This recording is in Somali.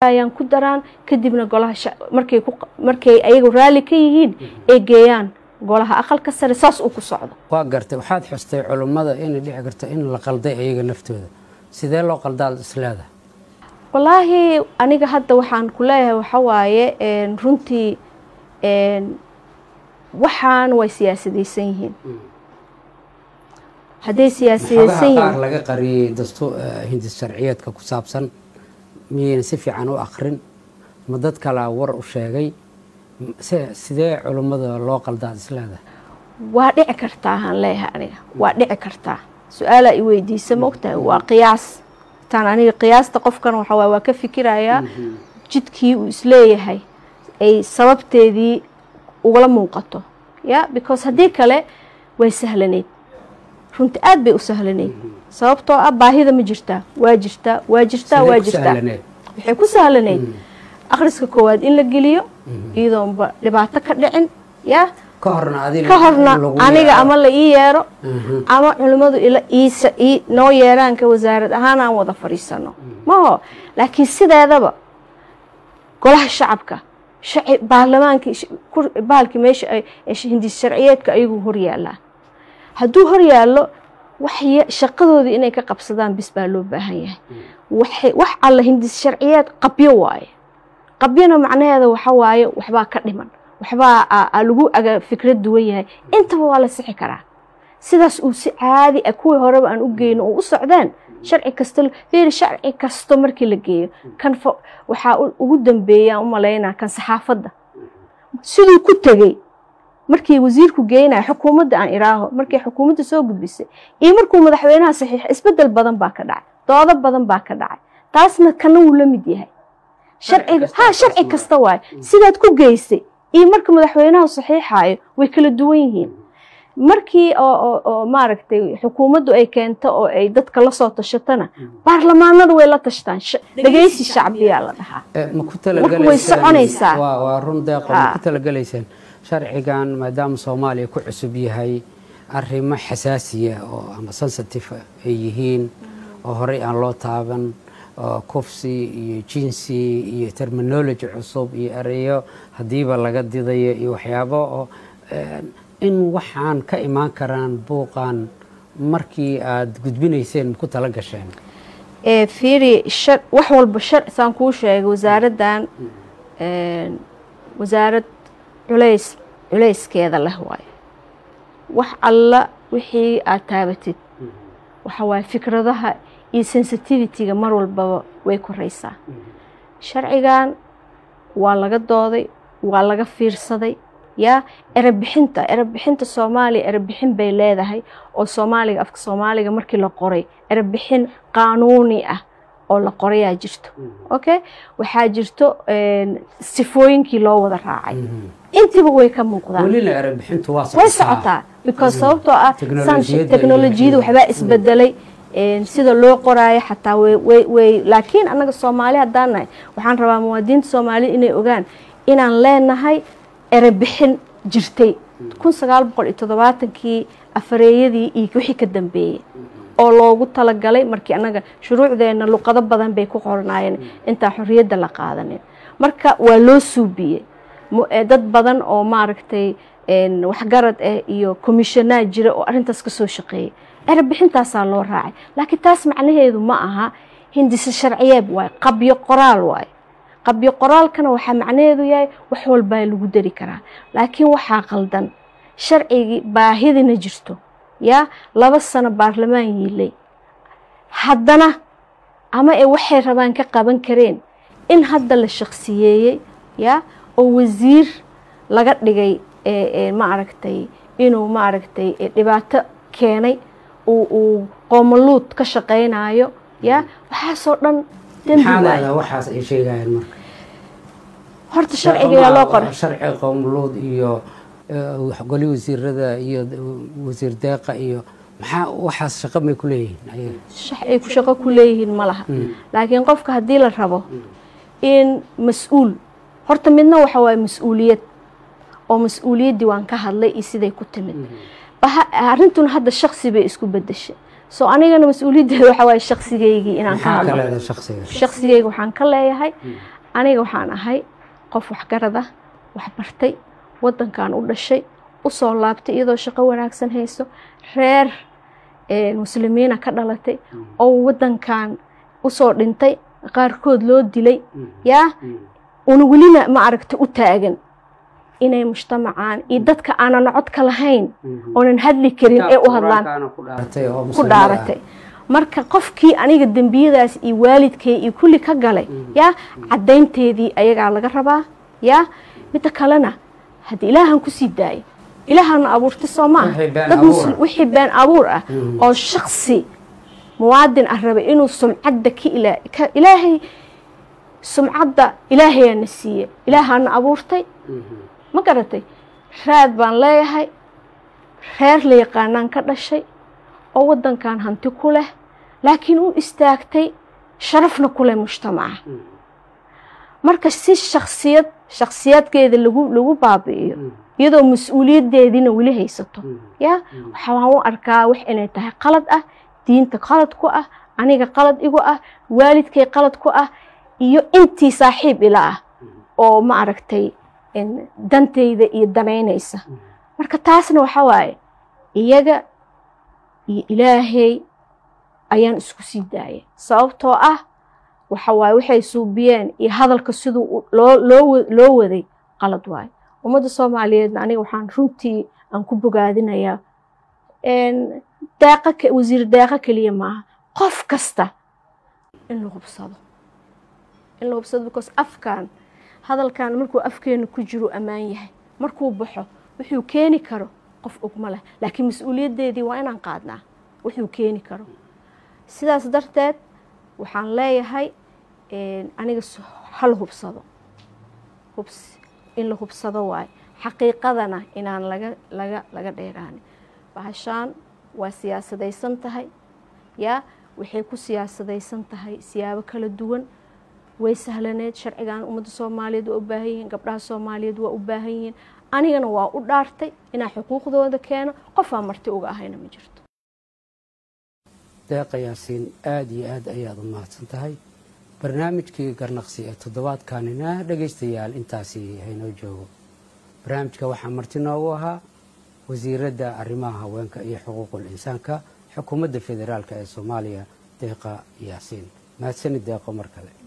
ayaan ku daraan kadibna golaha markay ku markay ayagu raalli ka yihiin ay geeyaan golaha aqalka sare saas uu ku socdo waa gartay waxaad xustay culummada inay dhici karto in la qalday ayaga naftooda sidee loo qaldaad isleedahay wallaahi aniga hadda waxaan ku leeyahay waxa waaye runtii waxaan way siyaasadaysan yihiin hadday siyaasadaysan yihiin qaar laga qariyey dastu hindis sharciyeedka ku saabsan miyayna si fiican u akrin ma dad kalaa war u sheegay sidee culummada loo qaldaad isleedahay waa dhici kartaa aan leeyahay aniga waa dhici kartaa su-aalaa i weydiisa ma ogtahay waa qiyaas taan aniga qiyaasta qofkan waxa waay waa ka fikirayaa jidkii uu isleeyahay ay sababteedii ugala muuqato ya because haddii kale way sahlanayd runti aad bay u sahlanayd sababtoo ah baahida ma jirtaa waa jirtaa waa jirtaa waa jirtaa waxay ku sahlanayd akhriska koowaad in la geliyo iyadoonba dhibaato ka dhicin ya ka horna ka horna aniga ama la ii yeero ama culimmadu noo yeeraanka wasaarad ahaan aan wada fadhiisano maho laakiin sideedaba golaha shacabka baarlamaanka bahalkii meesha hindis sharciyeedka ayaguu hor yaallaan hadduu hor yaallo shaqadoodii inay ka qabsadaan bis baa loo baahan yahay wax alla hindis sharciyeed qabyo waaye qabyona macnaheeda waxa waaye waxbaa ka dhiman waxbaa lagu aga fikrad duwan yahay intaba waa la sixi karaa sidaas uu si caadi ah kuwii horeba aan u geyno oo u socdeen sharci kasta fiiri sharci kasto markii la geeyo kan waxaa ugu dambeeya aan u malaynaa kan saxaafadda siduu ku tegey markii wasiirku geynaya xukuumadda aan iraaho markii xukuumadda soo gudbisay iyo markuu madaxweynaha saxiixa isbedel badan baa ka dhacay doodo badan baa ka dhacay taasna kana wuu la mid yahay sharciga ha sharci kasta waaye sidaad ku geysay iyo marka madaxweynaha saxiixaayo way kala duwan yihiin markii oo maaragtay xukuumaddu ay keento oo ay dadka la soo tashatana baarlamaanadu way la tashtaan dhegeysi shacbiyaa la dhahaa marka way soconaysaa waa run deeqo ma ku talagelaysaan sharcigan maadaama soomaaliya ku cusub yahay arrimo xasaasiya oo ama sensitive ay yihiin oo horey aan loo taaban kufsi iyo jinsi iyo terminology cusub iyo ereyo haddiiba laga didayo iyo waxyaabo oo in waxaan ka imaan karaan buuqan markii aada gudbinayseen ma ku tala gasheen fiiri wax walba saan kuu sheegay wasaaraddan wasaarad culays culayskeeda leh waayo wax alla wixii aad taabatid waxa waaye fikradaha iyo sensitivity-ga mar walbaba way koraysaa sharcigan waa laga dooday waa laga fiirsaday yaa erebixinta erebixinta soomaaliya erebixin bay leedahay oo soomaaliga afka soomaaliga markii la qoray erebixin qaanuuni ah oo la qorayaa jirto okay waxaa jirto sifooyinkii loo wada raacay intiba way ka muuqdaan way socotaa because sababtoo ah teknolojiyada waxbaa isbedelay sida loo qoraayo xataa way laakiin annaga soomaali haddaan nahay waxaan rabaa muwaadiniinta soomaaliyed inay ogaan inaan leenahay erebixin jirtay kun sagaal boqol iyo toddobaatankii afareeyadii iyo wixii ka dambeeyey oo loogu talagalay markii annaga shuruucdeenna luqado badan bay ku qornaayeen intaa xorriyadda la qaadanin marka waa loo suubiyey dad badan oo maaragtay waxgarad ah iyo commishonaad jira oo arrintaas ka soo shaqeeyay erebixintaasaa loo raacay laakiin taas macnaheedu ma aha hindise sharciyeed waaye qabyo qoraal waaye qabyo qoraalkana waxaa macnaheedu yahay wax walbaa lagu dari karaa laakiin waxaa qaldan sharcigii baahidina jirto yaa laba sano baarlamaan yiilay haddana ama ee waxay rabaan ka qaban kareen in hadda la shaksiyeeyey yaa oo wasiir laga dhigay maaragtay inuu maaragtay dhibaato keenay uu qoomaluud ka shaqaynayo yaa waxaasoo dhan waxaas ay sheegayaan marka horta sharcigayaa loo qoray sharci qowmluud iyo goli wasiirada iyo wasiir deeqa iyo maxaa waxaas shaqo may ku leeyihiin ay ku shaqo ku leeyihiin ma laha laakiin qofka haddii la rabo in mas-uul horta midna waxa waaye mas-uuliyad oo mas-uuliyaddii waan ka hadlay iyo siday ku timid arrintuna hadda shaksi bay isku bedeshay soo anigana mas-uuliyaddeeda waxa waaye shaksigaygii inaan ka maxaa ka hadlo leedahay shaksiga shaqsigayga waxaan ka leeyahay aniga waxaan ahay qof waxgarad ah wax bartay waddankan u dhashay u soo laabtay iyadoo shaqo wanaagsan hayso reer eh, muslimiina ka dhalatay oo waddankan usoo dhintay qaarkood loo dilay yaa una welina ma aragta u taagan inay mujtamacaan iyo dadka aanan codka lahayn oonan hadli karin ee u hadlaan ku dhaaratay oo ku muslimada ah. dhaaratay marka qofkii aniga dembiyadaas iyo waalidkay iyo kulli ka galay yaa caddaynteedii ayagaa laga rabaa yaa midda kalena haddii ilaahan kusii daayay ilaahana abuurtay soo maaha Wixii been dad abuur muslim- ah. wixii been abuur ah oo shaksi muwaadin ah rabay inuu sumcadda ka ila ka ilaahay sumcadda ilaahayaana siiye ilaahana abuurtay ma garatay raad baan leeyahay reer la yaqaanaan ka dhashay oo waddankan hanti ku leh laakiin u istaagtay sharafna ku leh mujtamaca marka si shaksiyad shaksiyadkeeda lagu lagu baabi'iyo iyadoo mas-uuliyaddeediina weli haysato ya waxaan u arkaa wax inay tahay qalad ah diinta qalad ku ah aniga qalad igu ah waalidkay qalad ku ah iyo intii saaxiib ila ah oo ma aragtay in dantayda iyo danaynaysa marka taasna waxa waaye iyaga iyo ilaahay ayaan isku sii daayay sababtoo ah waxa waaye waxay suubiyeen iyo hadalka siduu u- loo loo wa- loo waday qalad waaye ummadda soomaaliyeedna aniga waxaan runtii aan ku bogaadinayaa een, deeqa ke- wasiir deeqa keliya maaha qof kasta in la hubsado in la hubsado because afkan hadalkan markuu afkeena ku jiro ammaan yahay markuu baxo wuxuu keeni karo qof ogma leh laakiin mas-uuliyaddeedii waa inaan qaadnaa wuxuu keeni karo sidaas darteed waxaan leeyahay een, aniga s- hal hubsado hubs in la hubsado waayo xaqiiqadana inaan laga laga laga dheeraanin bahashaan waa siyaasadaysan tahay yaa waxay ku siyaasadaysan tahay siyaabo kala duwan way sahlaneed sharcigan ummadda soomaaliyeed waa u baahan yihiin gabdhaha soomaaliyeed waa u baahan yihiin anigana waa u dhaartay inaan xuquuqdooda keeno qofaan marti uga ahayna ma jirto deeqa yaasiin aada iyo aad ayaad u mahadsan tahay barnaamijkii garnaqsi ee toddobaadkanina dhegaystayaal intaasi haynoo joogo barnaamijka waxaa marti noogu ahaa wasiiradda arrimaha haweenka iyo xuquuqul insaanka xukuumadda federaalk ee soomaaliya deeqa yaasiin mahadsanid deeqo mar kale